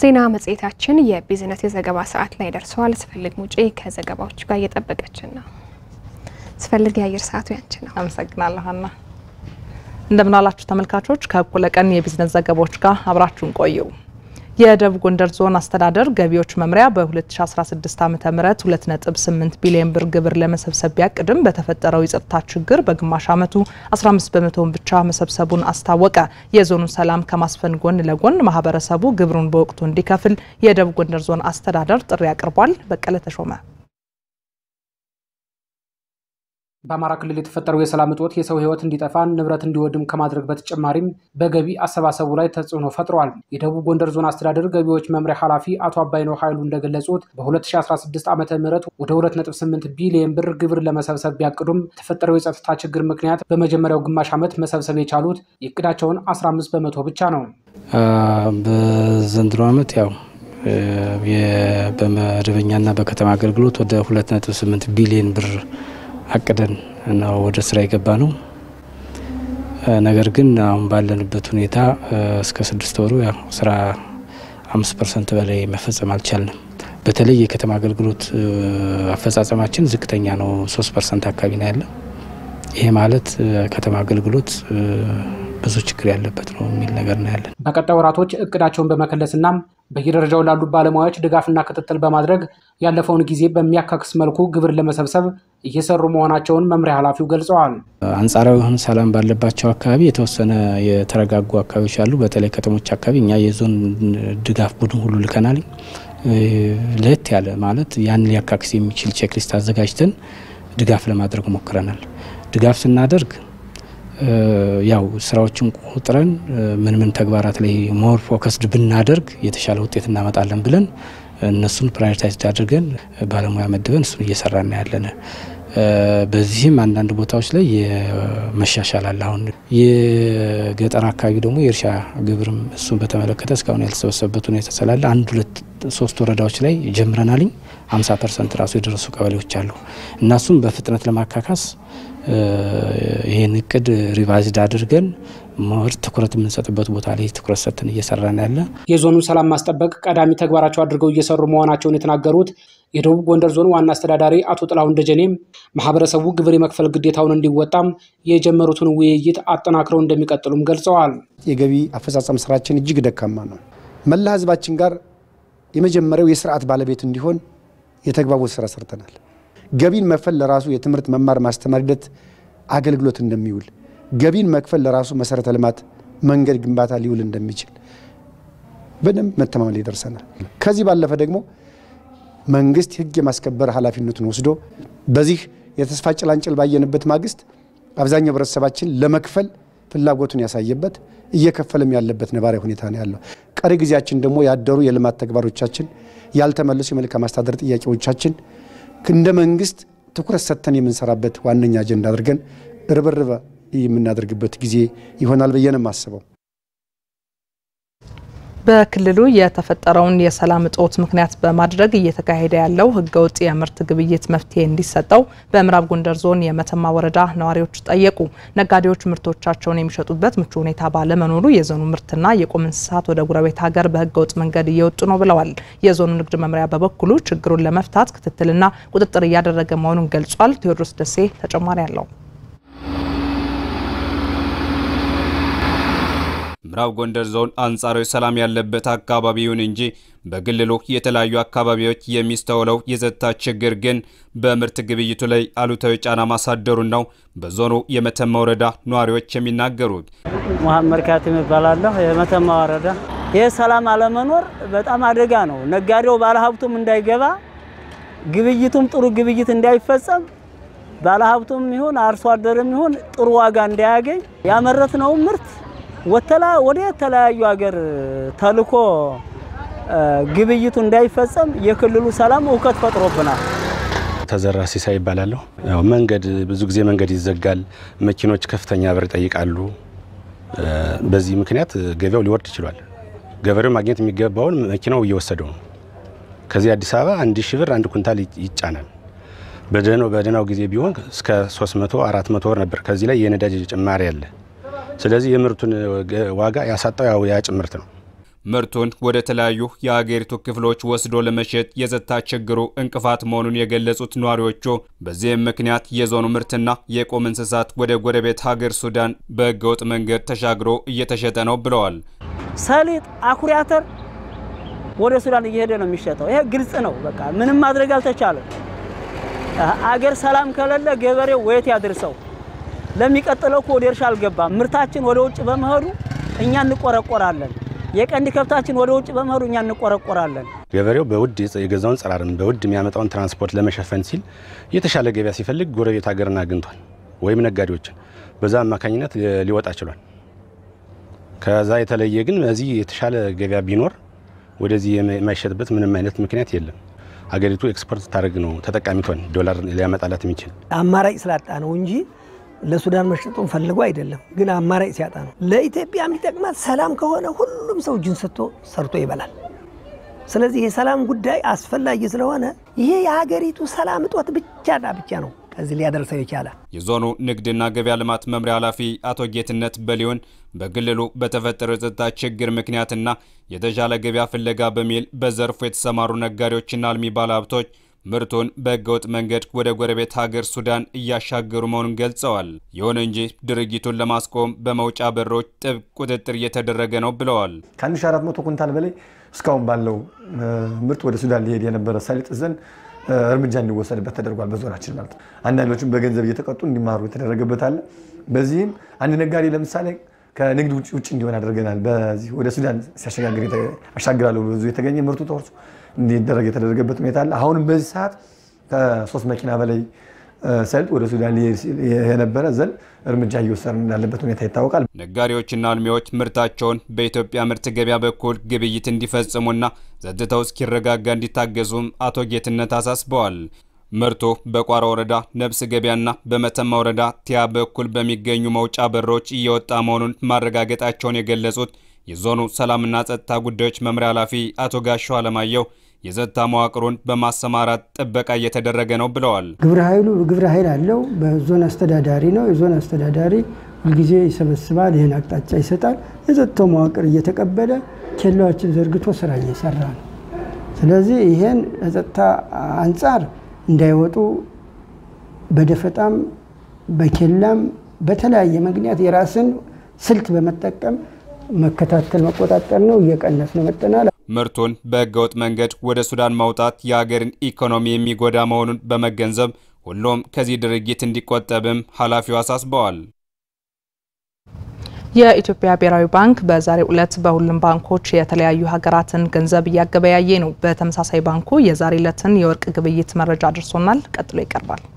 ዜና መጽሔታችን የቢዝነስ የዘገባ ሰዓት ላይ ደርሰዋል። ስፈልግ ሙጬ ከዘገባዎቹ ጋር እየጠበቀችን ነው። ስፈልግ የአየር ሰዓቱ ያንቺ ነው። አመሰግናለሁ ሀና። እንደምን አላችሁ ተመልካቾች። ከእኩለ ቀን የቢዝነስ ዘገባዎች ጋር አብራችሁን ቆዩ። የደቡብ ጎንደር ዞን አስተዳደር ገቢዎች መምሪያ በ2016 ዓ ም 2.8 ቢሊዮን ብር ግብር ለመሰብሰብ ቢያቅድም በተፈጠረው የጸጥታ ችግር በግማሽ ዓመቱ 15 በመቶውን ብቻ መሰብሰቡን አስታወቀ። የዞኑን ሰላም ከማስፈን ጎን ለጎን ማህበረሰቡ ግብሩን በወቅቱ እንዲከፍል የደቡብ ጎንደር ዞን አስተዳደር ጥሪ አቅርቧል። በቀለ ተሾመ በአማራ ክልል የተፈጠረው የሰላም እጦት የሰው ሕይወት እንዲጠፋ ንብረት እንዲወድም ከማድረግ በተጨማሪም በገቢ አሰባሰቡ ላይ ተጽዕኖ ፈጥሯል። የደቡብ ጎንደር ዞን አስተዳደር ገቢዎች መምሪያ ኃላፊ አቶ አባይነው ኃይሉ እንደገለጹት በ2016 ዓ ም ወደ 2.8 ቢሊዮን ብር ግብር ለመሰብሰብ ቢያቅዱም የተፈጠረው የጸጥታ ችግር ምክንያት በመጀመሪያው ግማሽ ዓመት መሰብሰብ የቻሉት የእቅዳቸውን 15 በመቶ ብቻ ነው። በዘንድሮ ዓመት ያው በመደበኛና በከተማ አገልግሎት ወደ 2.8 ቢሊዮን ብር አቅደን ነው ወደ ስራ የገባ ነው። ነገር ግን አሁን ባለንበት ሁኔታ እስከ ስድስት ወሩ ያው ስራ አምስት ፐርሰንት በላይ መፈጸም አልቻልንም። በተለይ የከተማ አገልግሎት አፈጻጸማችን ዝቅተኛ ነው። ሶስት ፐርሰንት አካባቢ ነው ያለ። ይሄ ማለት ከተማ አገልግሎት ብዙ ችግር ያለበት ነው የሚል ነገር ነው ያለን። በቀጣይ ወራቶች እቅዳቸውን በመከለስና በየደረጃው ላሉ ባለሙያዎች ድጋፍና ክትትል በማድረግ ያለፈውን ጊዜ በሚያካክስ መልኩ ግብር ለመሰብሰብ እየሰሩ መሆናቸውን መምሪያ ኃላፊው ገልጸዋል። አንጻራዊ የሆነ ሰላም ባለባቸው አካባቢ የተወሰነ የተረጋጉ አካባቢዎች አሉ። በተለይ ከተሞች አካባቢ እኛ የዞን ድጋፍ ቡድን ሁሉ ልከናል። ለየት ያለ ማለት ያን ሊያካክስ የሚችል ቼክሊስት አዘጋጅተን ድጋፍ ለማድረግ ሞክረናል። ድጋፍ ስናደርግ ያው ስራዎችን ቁጥረን ምን ምን ተግባራት ላይ ሞር ፎከስድ ብናደርግ የተሻለ ውጤት እናመጣለን ብለን እነሱን ፕራዮሪታይዝ አድርገን ባለሙያ መድበን እሱን እየሰራን ያለን። በዚህም አንዳንድ ቦታዎች ላይ መሻሻል አለ። አሁን የገጠር አካባቢ ደግሞ የእርሻ ግብርም እሱን በተመለከተ እስካሁን ያልተሰበሰበበት ሁኔታ ስላለ አንድ ሁለት ሶስት ወረዳዎች ላይ ጀምረናልኝ። 50 ፐርሰንት ራሱ የደረሱ ቀበሌዎች አሉ እና እሱም በፍጥነት ለማካካስ ይህን እቅድ ሪቫይዝድ አድርገን ሞር ትኩረት የምንሰጥበት ቦታ ላይ ትኩረት ሰጥተን እየሰራን ያለ የዞኑን ሰላም ማስጠበቅ ቀዳሚ ተግባራቸው አድርገው እየሰሩ መሆናቸውን የተናገሩት የደቡብ ጎንደር ዞን ዋና አስተዳዳሪ አቶ ጥላሁን ደጀኔም ማህበረሰቡ ግብር የመክፈል ግዴታውን እንዲወጣም የጀመሩትን ውይይት አጠናክረው እንደሚቀጥሉም ገልጸዋል። የገቢ አፈጻጸም ስራችን እጅግ ደካማ ነው። መላ ህዝባችን ጋር የመጀመሪያው የስርዓት ባለቤት እንዲሆን የተግባቦት ስራ ሰርተናል። ገቢን መክፈል ለራሱ የትምህርት መማር ማስተማር ሂደት አገልግሎት እንደሚውል ገቢን መክፈል ለራሱ መሰረተ ልማት መንገድ ግንባታ ሊውል እንደሚችል በደንብ መተማመን ላይ ደርሰናል። ከዚህ ባለፈ ደግሞ መንግስት ህግ የማስከበር ኃላፊነቱን ወስዶ በዚህ የተስፋ ጭላንጭል ባየንበት ማግስት አብዛኛው ህብረተሰባችን ለመክፈል ፍላጎቱን ያሳየበት እየከፈልም ያለበት ነባራዊ ሁኔታ ነው ያለው። ቀሪ ጊዜያችን ደግሞ ያደሩ የልማት ተግባሮቻችን፣ ያልተመለሱ የመልካም አስተዳደር ጥያቄዎቻችን እንደ መንግስት ትኩረት ሰጥተን የምንሰራበት ዋነኛ አጀንዳ አድርገን ርብርብ የምናደርግበት ጊዜ ይሆናል ብዬ ነው የማስበው። በክልሉ የተፈጠረውን የሰላም እጦት ምክንያት በማድረግ እየተካሄደ ያለው ህገወጥ የምርት ግብይት መፍትሄ እንዲሰጠው በምዕራብ ጎንደር ዞን የመተማ ወረዳ ነዋሪዎች ጠየቁ። ነጋዴዎች ምርቶቻቸውን የሚሸጡበት ምቹ ሁኔታ ባለመኖሩ የዞኑ ምርትና የቁም እንስሳት ወደ ጎረቤት ሀገር በህገወጥ መንገድ እየወጡ ነው ብለዋል። የዞኑ ንግድ መምሪያ በበኩሉ ችግሩን ለመፍታት ክትትልና ቁጥጥር እያደረገ መሆኑን ገልጿል። ቴዎድሮስ ደሴ ተጨማሪ አለው። ምዕራብ ጎንደር ዞን አንጻራዊ ሰላም ያለበት አካባቢ ይሁን እንጂ በክልሉ የተለያዩ አካባቢዎች የሚስተውለው የጸጥታ ችግር ግን በምርት ግብይቱ ላይ አሉታዊ ጫና ማሳደሩን ነው በዞኑ የመተማ ወረዳ ነዋሪዎች የሚናገሩት። መሐመድ ካቲም እባላለሁ። የመተማ ወረዳ ይህ ሰላም አለመኖር በጣም አደጋ ነው። ነጋዴው ባለሀብቱም እንዳይገባ፣ ግብይቱም ጥሩ ግብይት እንዳይፈጸም፣ ባለሀብቱም ይሁን አርሶ አደርም ይሁን ጥሩ ዋጋ እንዳያገኝ ያመረትነው ምርት ወተላ ወደ የተለያዩ ሀገር ተልኮ ግብይቱ እንዳይፈጸም የክልሉ ሰላም እውከት ፈጥሮብናል። ተዘራ ሲሳይ ይባላለሁ። ያው መንገድ ብዙ ጊዜ መንገድ ይዘጋል፣ መኪኖች ከፍተኛ ብር ይጠይቃሉ። በዚህ ምክንያት ገበያው ሊወርድ ይችሏል። ገበሬው ማግኘት የሚገባውን መኪናው እየወሰደው ነው። ከዚህ አዲስ አበባ አንድ ሺህ ብር አንድ ኩንታል ይጫናል። በደህናው በደህናው ጊዜ ቢሆን እስከ 300 400 ብር ነበር። ከዚህ ላይ የነዳጅ ጭማሪ አለ። ስለዚህ የምርቱን ዋጋ ያሳጣው ያው ያ ጭምርት ነው። ምርቱን ወደ ተለያዩ የሀገሪቱ ክፍሎች ወስዶ ለመሸጥ የጸጥታ ችግሩ እንቅፋት መሆኑን የገለጹት ነዋሪዎቹ በዚህም ምክንያት የዞኑ ምርትና የቁም እንስሳት ወደ ጎረቤት ሀገር ሱዳን በህገወጥ መንገድ ተሻግሮ እየተሸጠ ነው ብለዋል። ሰሊጥ፣ አኩሪ አተር ወደ ሱዳን እየሄደ ነው የሚሸጠው። ይሄ ግልጽ ነው። በቃ ምንም ማድረግ አልተቻለም። አገር ሰላም ከሌለ ገበሬው ወየት ያድርሰው? ለሚቀጥለው እኮ ወደ እርሻ አልገባም። ምርታችን ወደ ውጭ በመሄዱ እኛ እንቆረቆራለን። የቀንድ ከብታችን ወደ ውጭ በመሄዱ እኛ እንቆረቆራለን። ገበሬው በውድ የገዛውን ጸራርን በውድ የሚያመጣውን ትራንስፖርት ለመሸፈን ሲል የተሻለ ገበያ ሲፈልግ ጎረቤት ሀገርን አግኝቷል፣ ወይም ነጋዴዎችን በዛ አማካኝነት ሊወጣ ችሏል። ከዛ የተለየ ግን በዚህ የተሻለ ገበያ ቢኖር ወደዚህ የማይሸጥበት ምንም አይነት ምክንያት የለም። ሀገሪቱ ኤክስፖርት ታደርግ ነው ተጠቃሚቷን ዶላር ሊያመጣላት የሚችል አማራጭ ስላጣ ነው እንጂ ለሱዳን መሸጡን ፈልጎ አይደለም። ግን አማራጭ ሲያጣ ነው። ለኢትዮጵያ የሚጠቅማት ሰላም ከሆነ ሁሉም ሰው እጁን ሰጥቶ ሰርቶ ይበላል። ስለዚህ የሰላም ጉዳይ አስፈላጊ ስለሆነ ይሄ የሀገሪቱ ሰላም እጦት ብቻና ብቻ ነው ከዚህ ሊያደርሰው የቻለ። የዞኑ ንግድና ገበያ ልማት መምሪያ ኃላፊ አቶ ጌትነት በሊሆን በክልሉ በተፈጠረው የጸጥታ ችግር ምክንያትና የተሻለ ገበያ ፍለጋ በሚል በዘርፉ የተሰማሩ ነጋዴዎችና አልሚ ባለሀብቶች ምርቱን በህገወጥ መንገድ ወደ ጎረቤት ሀገር ሱዳን እያሻገሩ መሆኑን ገልጸዋል። ይሁን እንጂ ድርጊቱን ለማስቆም በመውጫ በሮች ጥብቅ ቁጥጥር እየተደረገ ነው ብለዋል። ከ1400 ኩንታል በላይ እስካሁን ባለው ምርት ወደ ሱዳን ሊሄድ የነበረ ሰሊጥ ዘንድ እርምጃ እንዲወሰድበት ተደርጓል። በዞናችን ማለት ነው። አንዳንዶቹም በገንዘብ እየተቀጡ እንዲማሩ የተደረገበት አለ። በዚህም አንድ ነጋዴ ለምሳሌ ከንግድ ውጭ ውጭ እንዲሆን አድርገናል። በዚህ ወደ ሱዳን ሲያሸጋግር አሻግራለሁ ብዙ የተገኘ ምርቱ ተወርሶ እንዲደረግ የተደረገበት ሁኔታ አለ። አሁንም በዚህ ሰዓት ከሶስት መኪና በላይ ሰሊጥ ወደ ሱዳን የነበረ ዘንድ እርምጃ እየወሰድን እንዳለበት ሁኔታ ይታወቃል። ነጋዴዎችና አልሚዎች ምርታቸውን በኢትዮጵያ ምርት ገበያ በኩል ግብይት እንዲፈጽሙና ጸጥታው እስኪረጋጋ እንዲታገዙም አቶ ጌትነት አሳስበዋል። ምርቱ በቋራ ወረዳ ነብስ ገበያና በመተማ ወረዳ ቲያ በኩል በሚገኙ መውጫ በሮች እየወጣ መሆኑን ማረጋገጣቸውን የገለጹት የዞኑ ሰላምና ጸጥታ ጉዳዮች መምሪያ ኃላፊ አቶ ጋሻው አለማየሁ የጸጥታ መዋቅሩን በማሰማራት ጥበቃ እየተደረገ ነው ብለዋል። ግብረ ኃይሉ ግብረ ኃይል አለው። በዞን አስተዳዳሪ ነው። የዞን አስተዳዳሪ ሁልጊዜ ይሰበስባል፣ ይህን አቅጣጫ ይሰጣል። የጸጥታው መዋቅር እየተቀበለ ኬላዎችን ዘርግቶ ስራ እየሰራ ነው። ስለዚህ ይሄን ለጸጥታ አንጻር እንዳይወጡ በደፈጣም በኬላም በተለያየ ምክንያት የራስን ስልት በመጠቀም መከታተል መቆጣጠር ነው። እየቀነስ ነው መጠናል። ምርቱን በህገወጥ መንገድ ወደ ሱዳን ማውጣት የሀገርን ኢኮኖሚ የሚጎዳ መሆኑን በመገንዘብ ሁሉም ከዚህ ድርጊት እንዲቆጠብም ኃላፊው አሳስበዋል። የኢትዮጵያ ብሔራዊ ባንክ በዛሬው ዕለት በሁሉም ባንኮች የተለያዩ ሀገራትን ገንዘብ እያገበያየ ነው። በተመሳሳይ ባንኩ የዛሬ ዕለትን የወርቅ ግብይት መረጃ አድርሶናል። ቀጥሎ ይቀርባል።